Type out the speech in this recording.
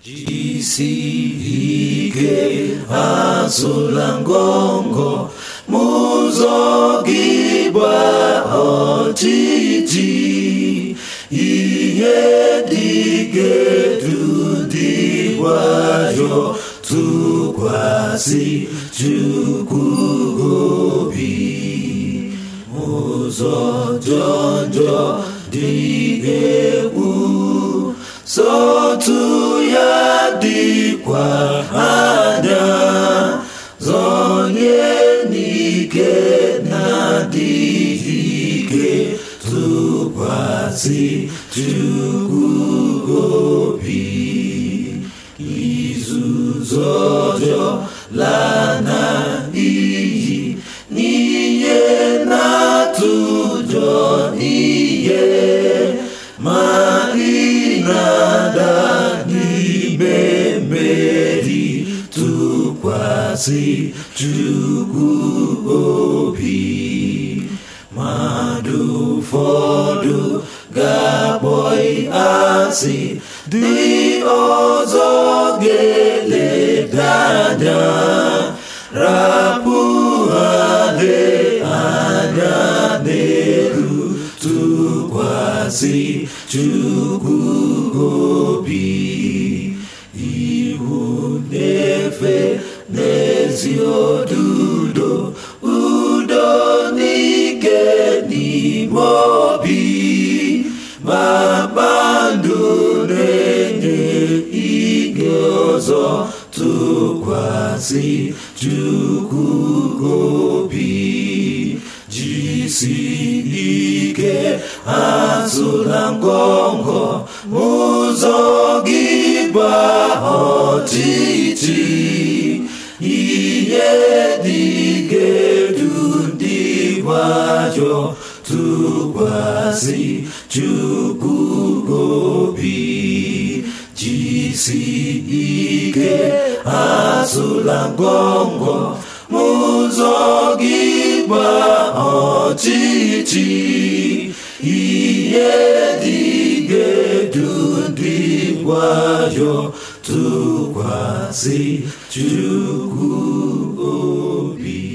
jisi ike azụla ngọngọ mụzọ gị gba ọchịchị ihe dị gedu dị nwayọ tụkwasị Chukwu obi ụzọ jọjọ dị egwu sọtụ ya dịkwa anya zọnye n'ike na-adịghị ike tụkwasị Chukwu obi izuzu ọjọọ lana iyi n'ihe na-atụ ụjọ ihe ma ị na-ada n'ime mmeri tụkwasị Chukwu obi mmadụ ụfọdụ ga-akpọ asị dị ọzọ ga-eleda anya rapụ ha anya n'elu tụkwasị Chukwu obi ihu na-efe n'ezi odudo udo n'ike n'ime obi ma kpandụ na-enye ike ọzọ tụkwasị Chukwu obi jisi ike azụla ngọngọ ụzọ gị gba ọchịchị ihe dị gedu ndị gbajọ tụkwasị Chukwu obi jisi ike azụla ngọngọ ụzọ gị gba ọchịchị ihe dị gedu ndị gwayọ tụkwasị Chukwu obi